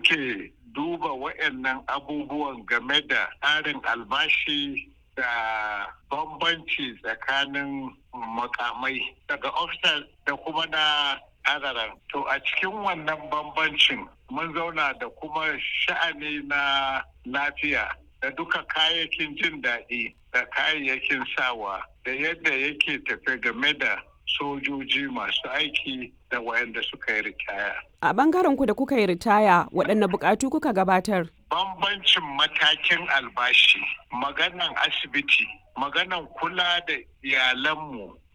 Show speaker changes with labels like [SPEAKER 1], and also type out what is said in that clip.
[SPEAKER 1] muke duba waɗannan abubuwan game da tsarin albashi da bambanci tsakanin makamai daga ofisar da kuma na adaran. To a cikin wannan bambancin mun zauna da kuma sha'ani na lafiya da duka kayayyakin jin daɗi da kayayyakin sawa da yadda yake tafe game da sojoji masu aiki da wayanda suka yi ritaya.
[SPEAKER 2] A bangaren ku da kuka yi ritaya waɗanne buƙatu kuka gabatar?
[SPEAKER 1] Bambancin matakin albashi, maganan asibiti, maganan kula da iyalanmu